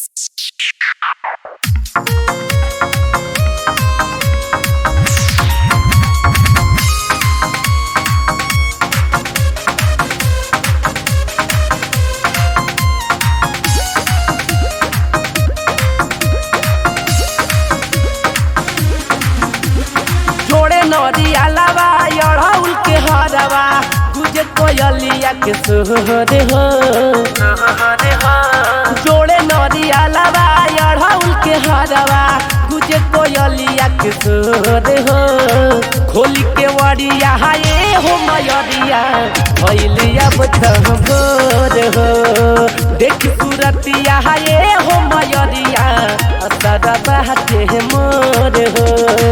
जोड़े नदिया लवा अड़हुल के हरवा गुजे कोयलिया के सोहरे हो जोड़े नदिया लवा अड़हुल के हरवा गुजे कोयलिया के सोहरे हो खोली के वड़िया हाये हो मयरिया भैलिया बचम भोर हो देख सूरतिया हाये हो मयरिया असर बहते मोर हो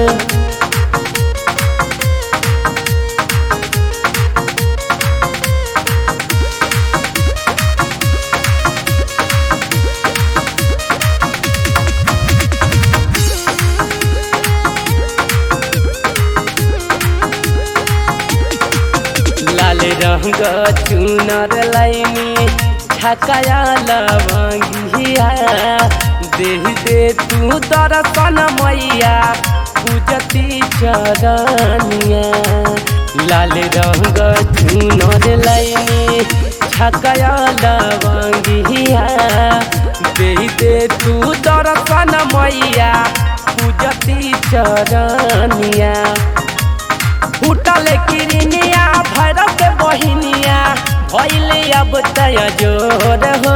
लाल रंग चुनर लाइनी छकाया लवंगिया दे दे तू दर्शन मैया पूजती चरनिया लाल रंग चुनर लाइनी छकाया लवंगिया दे दे तू दर्शन मैया पूजती चरनिया फूटल किरनिया भैरव के बहिनिया भैले अब तय जोर हो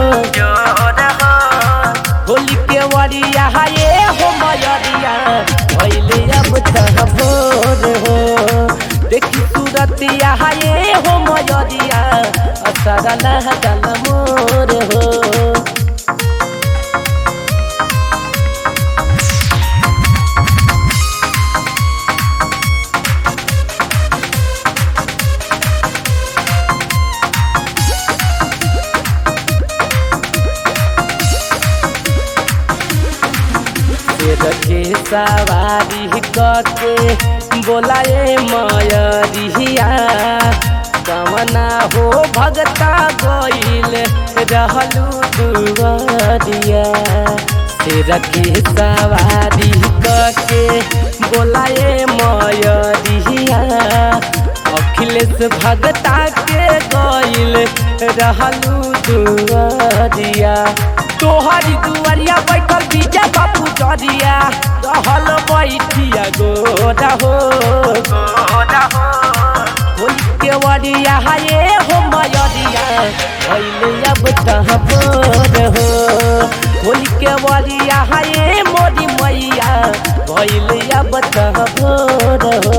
होली के वरिया हाये हो मयरिया भैले अब तह भोर हो देखी सूरतिया हाये हो मयरिया असर लहगल मोर हो शेर के सवारी करके बोलाए मयरिया कवना हो भगता गईल रहलू दुवरिया शेर के सवारी करके बोलाए मयरिया अखिलेश भगता के गईल रहलू दुवरिया तोहरी दुआरिया बैठल बीजा बापू जरिया रहल बैठिया गोरा हो होली के वरिया हाये हो मयरिया भैले अब तह बोर हो होली के वरिया हाये मोरी मैया भैले अब तह बोर हो